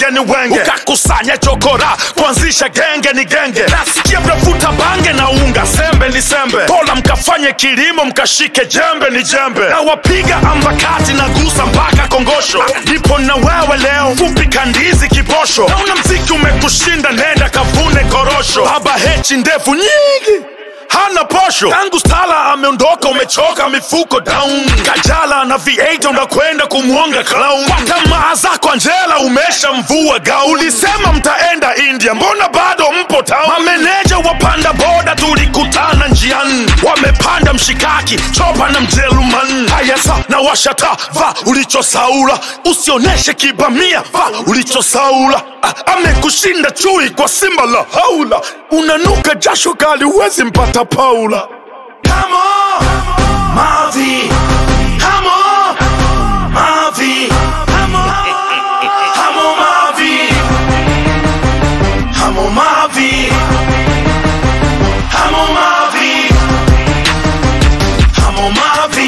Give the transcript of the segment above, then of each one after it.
wenge ni wenge ukakusanya chokora kuanzisha genge ni genge nasikia mnavuta bange na unga sembe ni sembe bora mkafanye kilimo mkashike jembe ni jembe na wapiga ambakati na gusa mpaka kongosho nipo na wewe leo fupi kandizi kiposho nauna mziki umekushinda nenda kavune korosho baba hechi ndefu nyingi hana posho tangu stala ameondoka umechoka mifuko down kajala na v8 unakwenda kumwonga clown Kwa tamaa zako anjela umesha mvua gau ulisema mtaenda india mbona bado mpo town mameneja wapanda boda tulikutana njiani wamepanda mshikaki chopa na mjeruman haya sa na washata va ulichosaula usioneshe kibamia va ulichosaula Ah, amekushinda chui kwa simba la haula unanuka jasho kali huwezi mpata paula Come on, Mavi. Come on, Mavi. Come on, come on, Mavi. Come on, Mavi. Come on, Mavi. Come on, Mavi.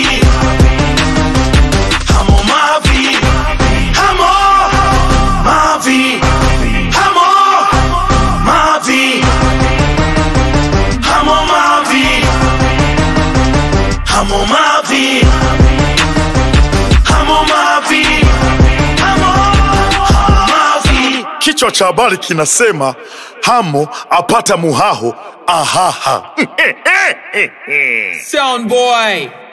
Come on, Mavi. Come on, Mavi. Come on, Mavi. Come on, Mavi. Come on, Mavi. Come on, Mavi. Come on, Mavi. Kichwa cha habari kinasema Hamo apata muhaho ahaha. Sound boy.